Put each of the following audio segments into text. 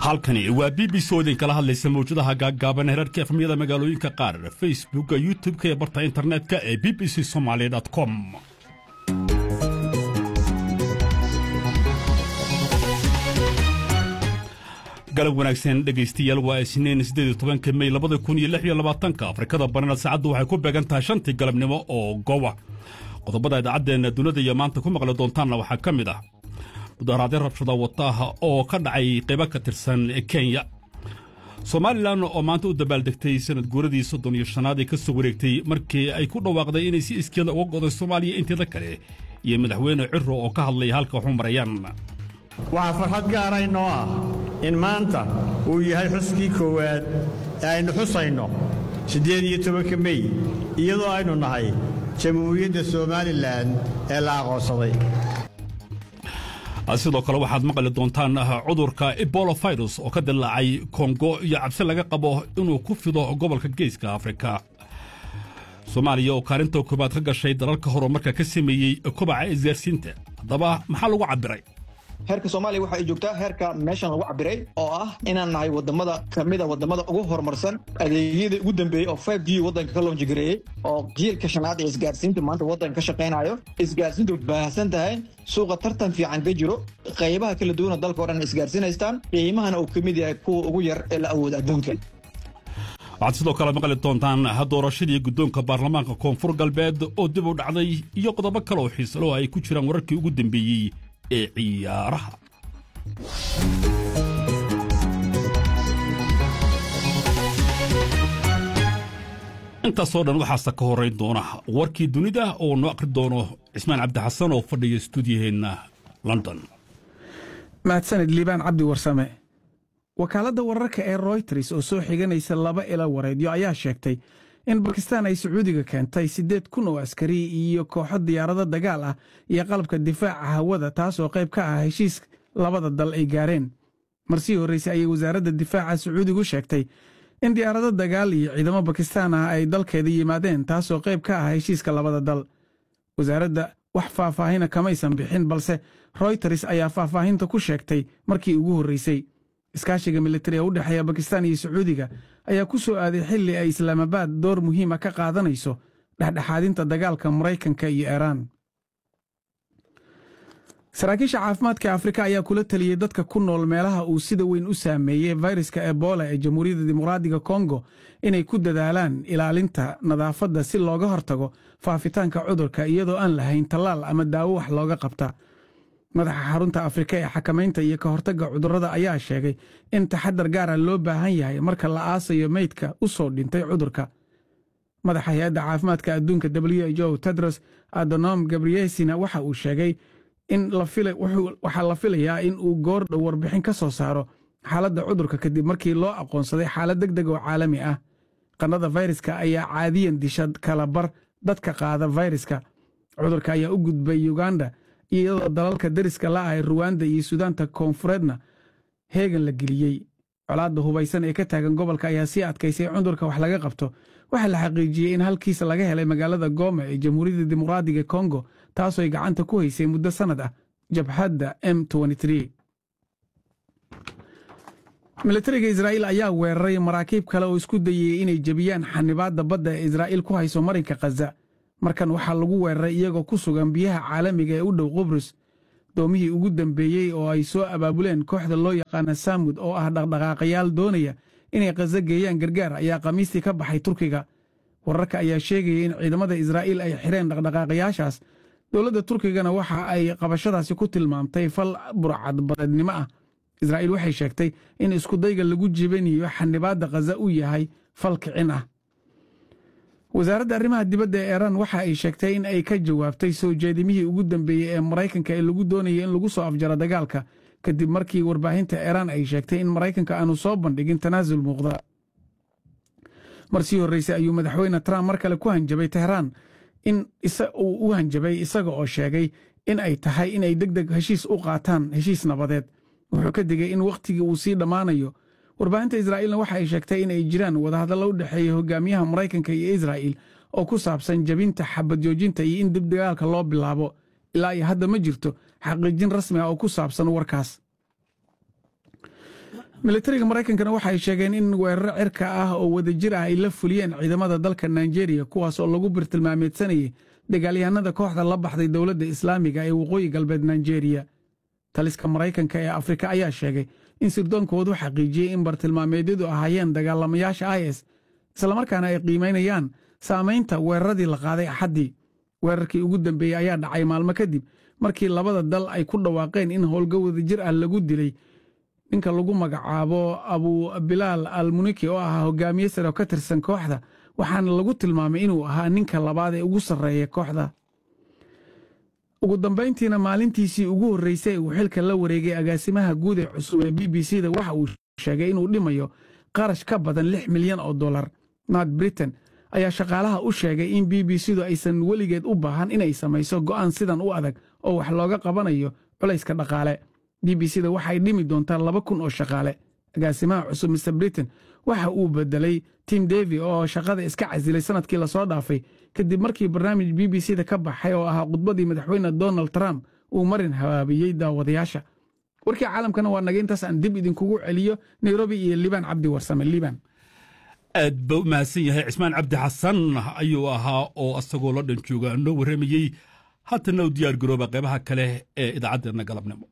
halkani waa b b c oo idinkala hadlaysa mawjadaha gaaggaaban herarka efmyada magaalooyinka qaar facebooka youtub-ka iyo barta internetka ee b b c somaali com galab wanaagsan dhegaystayaal waa isniin siddeed tobanka mey labada kun iyo lix iyo labaatanka afrikada barina saacaddu waxay ku beegan tahay shantii galabnimo oo gowa qodobada idaacaddeenna dunida iyo maanta ku maqli doontaanna waxaa ka mid ah mudaharaadyo rabshada wataaha oo ka dhacay qaybo ka tirsan kenya somalilan oo maanta u dabaaldegtay sanad guuradii soddon iyo shanaad ee ka soo wareegtay markii ay ku dhawaaqday inay si iskeeda uga goday soomaaliya inteeda kale iyo madaxweyne ciro oo ka hadlaya halka waxu marayaan waxaa farxad gaara inoo ah in maanta uu yahay xuskii koowaad ee aynu xusayno siddeed iyo tobanka mey iyadoo aynu nahay jamhuuriyadda somalilan ee la aqoonsaday sidoo kale waxaad maqli doontaan cudurka ebola virus oo ka dilaacay kongo iyo cabsi laga qabo inuu ku fido gobolka geeska afrika soomaaliya oo kaalinta koobaad ka gashay dalalka horumarka ka sameeyey kobaca isgaarsiinta haddaba maxaa lagu cabbiray heerka soomaaliya waxa ay joogtaa heerka meeshan lagu cabiray oo ah inaan nahay wadamada kamida wadamada ugu horumarsan adeegyada ugu dambeeyey oo five g wadanka ka loonjigareeyey oo jiilka shanaad ee isgaarsiinta maanta wadanka ka shaqaynayo isgaarsiintu baahsan tahay suuqa tartan fiican ka jiro qaybaha kala duwana dalka o dhan isgaarsiinaystaan qiimahana uu ka mid yahay kuwa ugu yar ee la awooda adduunka waxaad sidoo kale maqli doontaan doorashadii guddoonka baarlamaanka koonfur galbeed oo dib u dhacday iyo qodobo kale oo xiisalo ay ku jiraan wararkii ugu dambeeyey ee ciyaaraha intaasoo dhan waxaase ka horrayn doona warkii dunida oo noo akhri doono cismaan cabdi xasan oo fadhiya stuudiyaheenna london mahadsanid liibaan cabdi warsame wakaaladda wararka ee royters oo soo xiganaysa laba ila wareedyo ayaa sheegtay in bakistaan ay sacuudiga keentay siddeed kun oo askari iyo kooxo diyaarado dagaal ah iyo qalabka difaaca hawada taasoo qayb ka ah heshiis labada dal ay gaareen marsii horraysay ayay wasaaradda difaaca sacuudigu sheegtay in diyaarado dagaal iyo ciidamo bakistaan ah ay dalkeeda yimaadeen taasoo qayb ka ah heshiiska labada dal wasaaradda wax faahfaahina kamaysan bixin balse royters ayaa faahfaahinta ku sheegtay markii ugu horraysay iskaashiga militari ee u dhexeeya bakistaan iyo sacuudiga ayaa ku soo aaday xilli ay islaamabaad door muhiima ka qaadanayso dhexdhexaadinta dagaalka maraykanka iyo iiraan saraakiisha caafimaadka afrika ayaa kula teliyey dadka ku nool meelaha uu sida weyn u saameeyey fayraska ebola ee jamhuuriyadda dimuqraadiga kongo inay ku dadaalaan ilaalinta nadaafadda si looga hortago faafitaanka cudurka iyadoo aan lahayn tallaal ama daawo wax looga qabta madaxa xarunta afrika ee xakamaynta iyo ka hortagga cudurrada ayaa sheegay in taxadar gaara loo baahan yahay marka la aasayo meydka u soo dhintay cudurka madaxa hay-adda caafimaadka adduunka w h o tedros adonom gabriyesina waxa uu sheegay in waxaa la filayaa in uu goordhow warbixin ka soo saaro xaaladda cudurka kadib markii loo aqoonsaday xaalad deg deg oo caalami ah qannada fayraska ayaa caadiyan disha kala bar dadka qaada fayraska cudurka ayaa u gudbay uganda iyadoo dalalka deriska la'ahay ruwanda iyo suudaanta koonfureedna heegan la geliyey colaadda hubaysan ee ka taagan gobolka ayaa sii adkaysay cudurka wax laga qabto waxaa la xaqiijiyey in halkiisa laga helay magaalada gooma ee jamhuuriyadda dimuqraadiga kongo taasoo ay gacanta ku haysay muddo sannad ah jabhadda m militariga israa'iil ayaa weeraray maraakiib kale oo isku dayayey inay jebiyaan xanibaadda badda ee israa'iil ku hayso marinka khaza markan waxaa lagu weeraray iyagoo ku sugan biyaha caalamiga ee u dhow qubrus doomihii ugu dambeeyey oo ay soo abaabuleen kooxda loo yaqaana saamud oo ah dhaqdhaqaaqayaal doonaya inay khaza geeyaan gargaar ayaa khamiistii ka baxay turkiga wararka ayaa sheegaya in ciidamada israa'iil ay xireen dhaqdhaqaaqayaashaas dowladda turkigana waxa ay qabashadaasi ku tilmaamtay fal burcadbadeednimo ah israa'iil waxay sheegtay in iskudayga lagu jibanayo xanibaadda khaza uu yahay fal kicin ah wasaaradda arrimaha dibadda ee iiraan waxa ay sheegtay in ay ka jawaabtay soo jeedimihii ugu dambeeyey ee maraykanka ee lagu doonayay in lagu soo afjaro dagaalka kadib markii warbaahinta iiraan ay sheegtay in maraykanka aanu soo bandhigin tanaasul muuqda mar sii horraysay ayuu madaxweyne trump mar kale ku hanjabay tehraan in uu u hanjabay isaga oo sheegay in ay tahay inay deg deg heshiis u qaataan heshiis nabadeed wuxuu ka digay in wakhtigii uu sii dhammaanayo warbaahinta israa'iilna waxa ay sheegtay in ay jiraan wadahadallo u dhexeeya hogaamiyaha maraykanka iyo israa'iil oo ku saabsan jebinta xabad joojinta iyo in dib dagaalka loo bilaabo ilaa iyo hadda ma jirto xaqiijin rasmi ah oo ku saabsan warkaas militariga maraykankana waxay sheegeen in weeraro cirka ah oo wadajir ah ay la fuliyeen ciidamada dalka nigeria kuwaas oo lagu birtilmaameedsanayay dagaalyahanada kooxda la baxday dowladda islaamiga ee waqooyi galbeed nigeria taliska maraykanka ee afrika ayaa sheegay in sirdoonkoodu xaqiijiyey in bartilmaameedyadu ahaayeen dagaalamayaasha is islamarkaana ay qiimaynayaan saamaynta weeraradii la qaaday axaddii weerarkii ugu dambeeyey ayaa dhacay maalmo kadib markii labada dal ay ku dhawaaqeen in howlga wadajir ah lagu dilay ninka lagu magacaabo abu bilaal al muniki oo ahaa hogaamiye sare oo ka tirsan kooxda waxaana lagu tilmaamay inuu ahaa ninka labaad ee ugu sarreeya kooxda ugu dambayntiina maalintiisii ugu horreysay uu xilka la wareegay agaasimaha guud ee cusub ee b b c da waxa uu sheegay inuu dhimayo qarash ka badan lix milyan oo dollar nort britain ayaa shaqaalaha u sheegay in b b c du aysan weligeed u baahan inay samayso go'aan sidan u adag oo wax looga qabanayo culayska dhaqaale b b c da waxay dhimi doontaa laba kun oo shaqaale agaasimaha cusub mr britain waxa uu bedelay tim devi oo shaqada iska casilay sanadkii lasoo dhaafay kadib markii barnaamij b b c da ka baxay oo ahaa khudbadii madaxweyne donald trump uu marin habaabiyey daawadayaasha warkii caalamkana waa naga intaas aan dib idinkugu celiyo nairobi iyo liibaan cabdi warsame liibaan aad ba u mahadsan yahay cismaan cabdi xasan ayuu ahaa oo asagoo la dhan jooga noo warramayey haatana u diyaar garooba qaybaha kale ee idaacaddeena galabnimo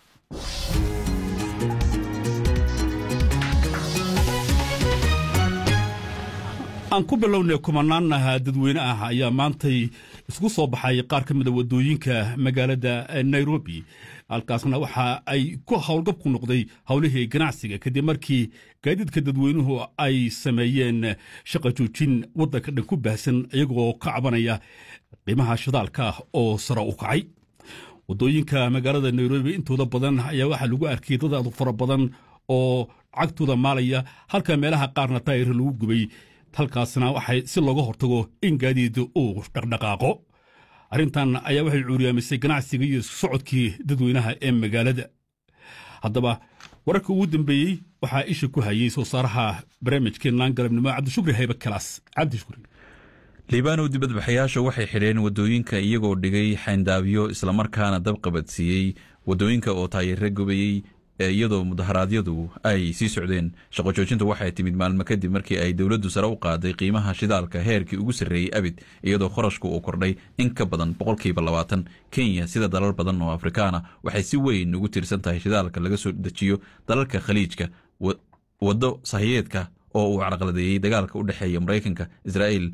aan ku bilownay kumanaanaha dadweyne ah ayaa maantay isku soo baxay qaar ka mida waddooyinka magaalada nairobi halkaasna waxa ay ku howlgab ku noqday howlihii ganacsiga kadib markii gaadiidka dadweynuhu ay sameeyeen shaqa joojin waddanka dhan ku baahsan iyagoo ka cabanaya qiimaha shidaalka oo sare u kacay waddooyinka magaalada nairobi intooda badan ayaa waxaa lagu arkay dad aad fara badan oo cagtooda maalaya halka meelaha qaarna taayir lagu gubay halkaasna waxay si looga hortago in gaadiid uu dhaqdhaqaaqo arrintan ayaa waxay cuuriyaamisay ganacsiga iyo isku socodkii dadweynaha ee magaalada haddaba wararka ugu dambeeyey waxaa isha ku hayey soo saaraha barnaamijkeenaan galabnimo cabdishukri haybe kalaas cabdishukri liibaanow dibadbaxayaasha waxay xidheen waddooyinka iyagoo dhigay xayndaabyo islamarkaana dab qabadsiiyey waddooyinka oo taayirre gubayey iyadoo mudaharaadyadu ay sii socdeen shaqo joojinta waxay timid maalmo kadib markii ay dowladdu sare u qaaday qiimaha shidaalka heerkii ugu sarreeyey abid iyadoo kharashku uu kordhay in ka badan boqolkiiba labaatan kenya sida dalal badan oo afrikaana waxay si weyn ugu tiirsan tahay shidaalka laga soo dejiyo dalalka khaliijka waddo sahiyeedka oo uu carqaladeeyey dagaalka u dhexeeya maraykanka israa'iil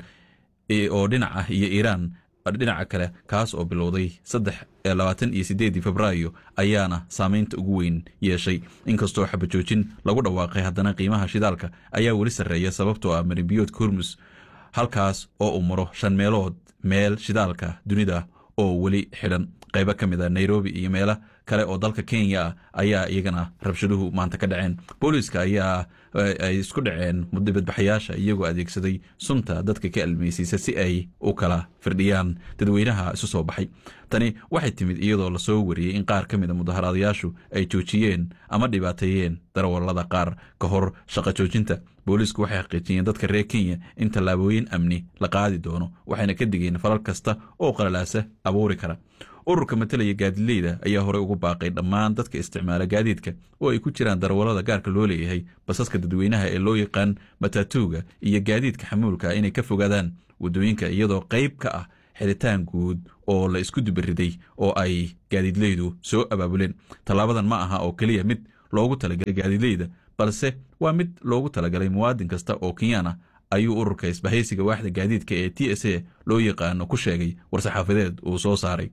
oo dhinac ah iyo iiraan dhinaca kale kaas oo bilowday saddex labaatan iyo sideedii febraayo ayaana saameynta ugu weyn yeeshay inkastoo xabajoojin lagu dhawaaqay haddana qiimaha shidaalka ayaa weli sarreeya sababtoo ah marinbiyoodka hormus halkaas oo uu maro shan meelood meel shidaalka dunida oo weli xidhan qaybo ka mid a nairobi iyo meelo kale oo dalka kenya ah ayaa iyagana rabshaduhu maanta ka dhaceen booliiska ayaa ay isku dhaceen dibadbaxayaasha iyagoo adeegsaday sunta dadka ka almeysiisa si ay u kala firdhiyaan dadweynaha isu soo baxay tani waxay timid iyadoo lasoo wariyey in qaar ka mida mudaharaadayaashu ay joojiyeen ama dhibaateeyeen darawallada qaar ka hor shaqo joojinta booliisku waxay xaqiijiyeen dadka reer kenya in tallaabooyin amni la qaadi doono waxayna ka digeen falal kasta oo qalalaasa abuuri kara ururka matalaya gaadileyda ayaa horey ugu baaqay dhammaan dadka isticmaala gaadiidka oo ay ku jiraan darawallada gaarka loo leeyahay basaska dadweynaha ee loo yaqaan matatuuga iyo gaadiidka xamuulka inay ka fogaadaan waddooyinka iyadoo qayb ka ah xiritaan guud oo la isku dubariday oo ay gaadiidleydu soo abaabuleen tallaabadan ma aha oo keliya mid loogu talagalay gaadiidleyda balse waa mid loogu talagalay muwaadin kasta oo kenyaan ah ayuu ururka isbahaysiga waaxda gaadiidka ee t s a loo yaqaano ku sheegay war-saxaafadeed uu soo saaray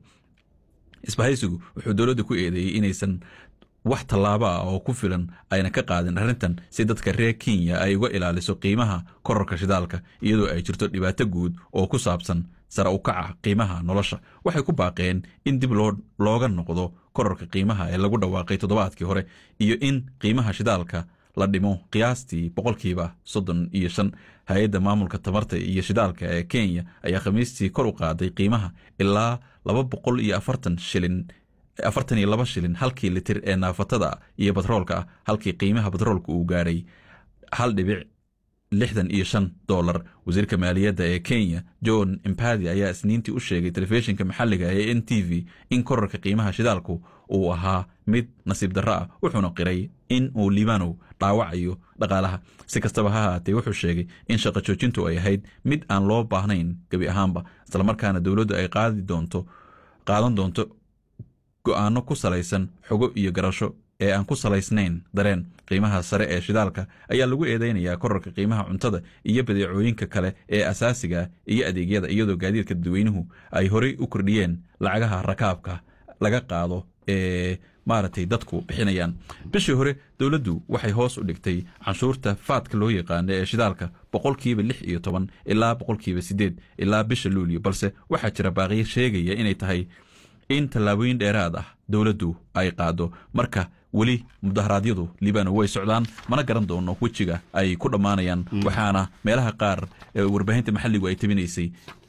isbahaysigu wuxuu dowladda ku eedeeyey inaysan wax tallaabo ah oo ku filan ayna ka qaadin arrintan si dadka reer kenya ay uga ilaaliso qiimaha korarka shidaalka iyadoo ay jirto dhibaato guud oo ku saabsan sare u kaca qiimaha nolosha waxay ku baaqeen in dib looga noqdo korarka qiimaha ee lagu dhawaaqay toddobaadkii hore iyo in qiimaha shidaalka la dhimo qiyaastii boqolkiiba soddon iyo shan hay-adda maamulka tamarta iyo shidaalka ee kenya ayaa khamiistii kor u qaaday qiimaha ilaa laba boqol iyo afartan shilin afartan iyo laba shilin halkii litir ee naafatada iyo batroolka ah halkii qiimaha batroolka uu gaadhay hal dhibic lixdan iyo shan dolar wasiirka maaliyadda ee kenya john impadi ayaa isniintii u sheegay telefishinka maxalliga ee n t v in korarka qiimaha shidaalku uu ahaa mid nasiib darro ah wuxuuna qiray in uu liibanow dhaawacayo dhaqaalaha si kastaba ha haatee wuxuu sheegay in shaqo joojintu ay ahayd mid aan loo baahnayn gebi ahaanba islamarkaana dowladdu ay qaadi doonto qaadan doonto go-aano ku salaysan xogo iyo garasho ee aan ku salaysnayn dareen qiimaha sare ee shidaalka ayaa lagu eedeynayaa korarka qiimaha cuntada iyo badeecooyinka kale ee asaasiga iyo adeegyada iyadoo gaadiidka dadweynuhu ay horey u kordhiyeen lacagaha rakaabka laga qaado ee maaragtay dadku bixinayaan bishii hore dowladdu waxay hoos u dhigtay canshuurta faadka loo yaqaano ee shidaalka boqolkiiba lix iyo toban ilaa boqolkiiba siddeed ilaa bisha luulyo balse waxaa jira baaqiyo sheegaya inay tahay in tallaabooyin dheeraad ah dowladdu ay qaado marka weli mudaharaadyadu liibano way socdaan mana garan doono wejiga ay ku dhammaanayaan waxaana meelaha qaar warbaahinta maxalligu ay tabinaysay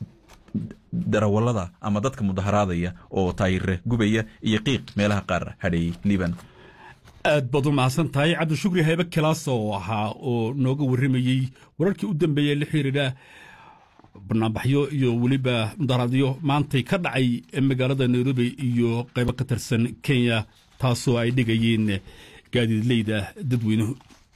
darawallada ama dadka mudaharaadaya oo taayire gubaya iyo qiiq meelaha qaar hadheeyey liiban aad baad u mahadsan tahay cabdishukri haybe kilaas oo ahaa oo nooga warramayey wararkii u dambeeyey la xiriira banaanbaxyo iyo weliba mudaharaadyo maantay ka dhacay magaalada nairobi iyo qaybo ka tirsan kenya taasoo ay dhigayeen gaadiidleyda dadweynuhu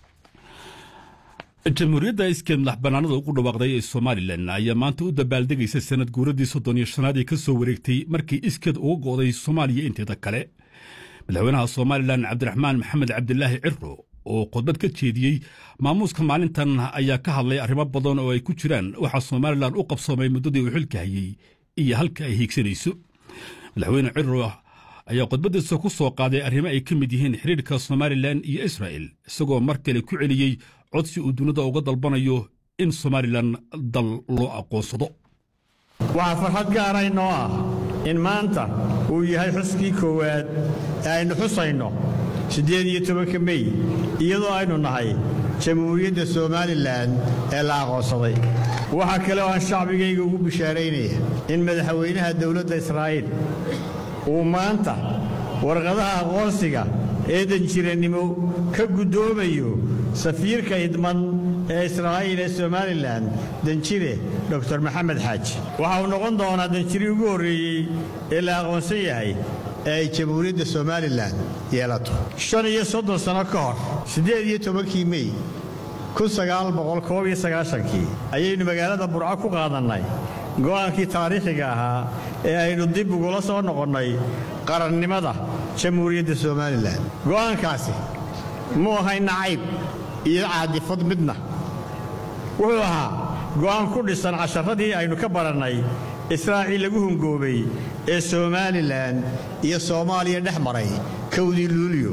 jamhuuriyadda iskeed madax bannaanada ugu dhawaaqday ee somalilan ayaa maanta u dabaaldegaysa sanad guuradii soddon iyo shanaad ee ka soo wareegtay markii iskeed uga go'day soomaaliya inteeda kale madaxweynaha somalilan cabdiraxmaan maxamed cabdilaahi ciro oo khudbad ka jeediyey maamuuska maalintan ayaa ka hadlay arrimo badan oo ay ku jiraan waxaa somalilan u qabsoomay muddadii uu xilka hayey iyo halka ay hiigsanayso madaxweyne ciro ayaa khudbaddiisa ku soo qaaday arrimo ay ka mid yihiin xiriirka somalilan iyo israa'el isagoo mar kale ku celiyey codsi uu dunida uga dalbanayo in somalilan dal loo aqoonsado waxaa farxad gaara inoo ah in maanta uu yahay xuskii koowaad ee aynu xusayno siddeed iyo tobanka mey iyadoo aynu nahay jamhuuriyadda somalilan ee la aqoonsaday waxaa kale oo aan shacbigayga ugu bishaaraynaya in madaxweynaha dowladda israa'iil uu maanta warqadaha aqoonsiga ee danjirannimo ka guddoomayo safiirka idman ee israa'iil ee somalilan danjire dor maxamed xaaji waxa uu noqon doonaa danjiri ugu horreeyey ee la aqoonsan yahay ee ay jamhuuriyadda somalilan yeelato shan iyo soddon sanno ka hor siddeed iyo tobankii mey kun sagaal boqol koob iyo sagaashankii ayaynu magaalada burco ku qaadannay go'aankii taariikhiga ahaa ee aynu dib ugula soo noqonnay qarannimada jamhuuriyadda somalilan go'aankaasi muu ahay nacayb iyo caadifad midna wuxuu ahaa go'aan ku dhisan casharadii aynu ka barannay israaciil lagu hungoobay ee somalilan iyo soomaaliya dhex maray kowdii luulyo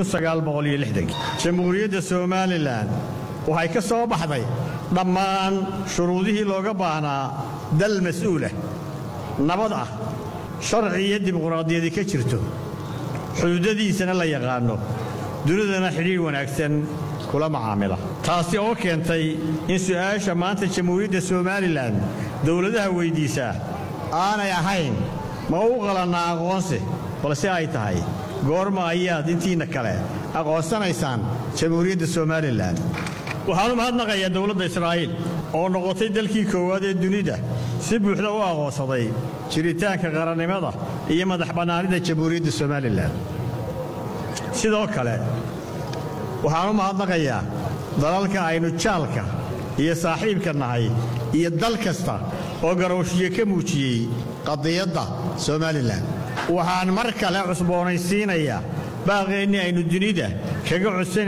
jamhuuriyadda somalilan waxay ka soo baxday dhammaan shuruudihii looga baahnaa dal mas'uulah nabad ah sharci iyo dimuqraadiyadi ka jirto xuduudadiisana la yaqaanno dunidana xidhiidh wanaagsan kula macaamila taasi oo keentay in su'aasha maanta jamhuuriyadda somalilan dowladaha weyddiisaa aanay ahayn ma u qalannaa aqoonsi balse ay tahay goorma ayaad intiinna kale aqoonsanaysaan jamhuuriyadda somalilan waxaan u mahadnaqayaa dowladda israa'iil oo noqotay dalkii koowaad ee dunida si buuxda u aqoonsaday jiritaanka qarannimada iyo madax bannaanida jamhuuriyadda somalilan sidoo kale waxaan u mahadnaqayaa dalalka aynu jaalka iyo saaxiibka nahay iyo dal kasta oo garowshiye ka muujiyey qadiyadda somalilan waxaan mar kale cusboonaysiinayaa baaqeennii aynu dunida kaga codsan